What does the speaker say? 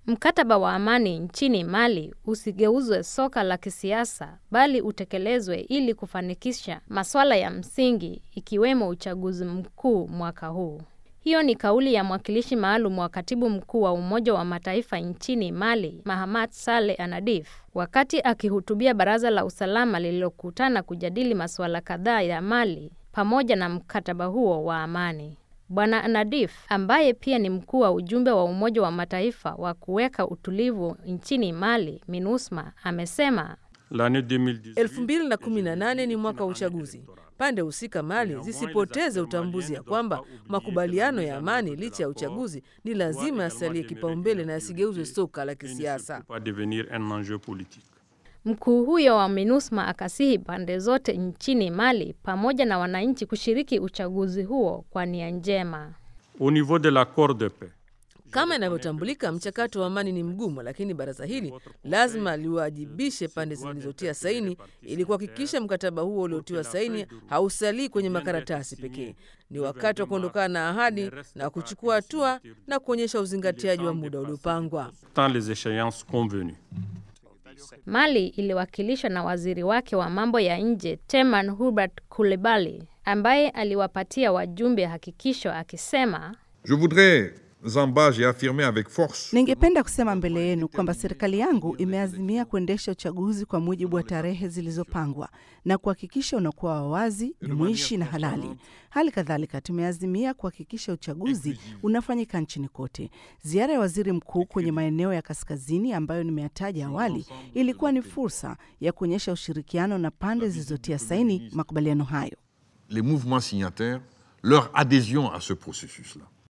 Mkataba wa amani nchini Mali usigeuzwe soka la kisiasa bali utekelezwe ili kufanikisha masuala ya msingi ikiwemo uchaguzi mkuu mwaka huu. Hiyo ni kauli ya mwakilishi maalum wa katibu mkuu wa Umoja wa Mataifa nchini Mali, Mahamat Saleh Anadif, wakati akihutubia baraza la usalama lililokutana kujadili masuala kadhaa ya Mali pamoja na mkataba huo wa amani. Bwana Anadif ambaye pia ni mkuu wa ujumbe wa Umoja wa Mataifa wa kuweka utulivu nchini Mali, MINUSMA, amesema 2018 ni mwaka wa uchaguzi. Pande husika Mali zisipoteze utambuzi ya kwamba makubaliano ya amani licha ya uchaguzi ni lazima yasalie kipaumbele na yasigeuzwe soka la kisiasa. Mkuu huyo wa MINUSMA akasihi pande zote nchini Mali pamoja na wananchi kushiriki uchaguzi huo kwa nia njema. Au niveau de l'accord de paix Kama inavyotambulika, mchakato wa amani ni mgumu, lakini baraza hili lazima liwajibishe pande zilizotia saini ili kuhakikisha mkataba huo uliotiwa saini hausalii kwenye makaratasi pekee. Ni wakati wa kuondokana na ahadi na kuchukua hatua na kuonyesha uzingatiaji wa muda uliopangwa. dans les échéances convenues. Mali iliwakilishwa na waziri wake wa mambo ya nje Teman Hubert Coulibaly ambaye aliwapatia wajumbe hakikisho akisema Je voudrais en bas, j'ai affirmé avec force Ningependa kusema mbele yenu kwamba serikali yangu imeazimia kuendesha uchaguzi kwa mujibu wa tarehe zilizopangwa na kuhakikisha unakuwa wa wazi, jumuishi na halali. Hali kadhalika tumeazimia kuhakikisha uchaguzi unafanyika nchini kote. Ziara ya waziri mkuu kwenye maeneo ya kaskazini ambayo nimeyataja awali ilikuwa ni fursa ya kuonyesha ushirikiano na pande zilizotia saini makubaliano hayo. les mouvements signataires, leur adhésion à ce processus-là.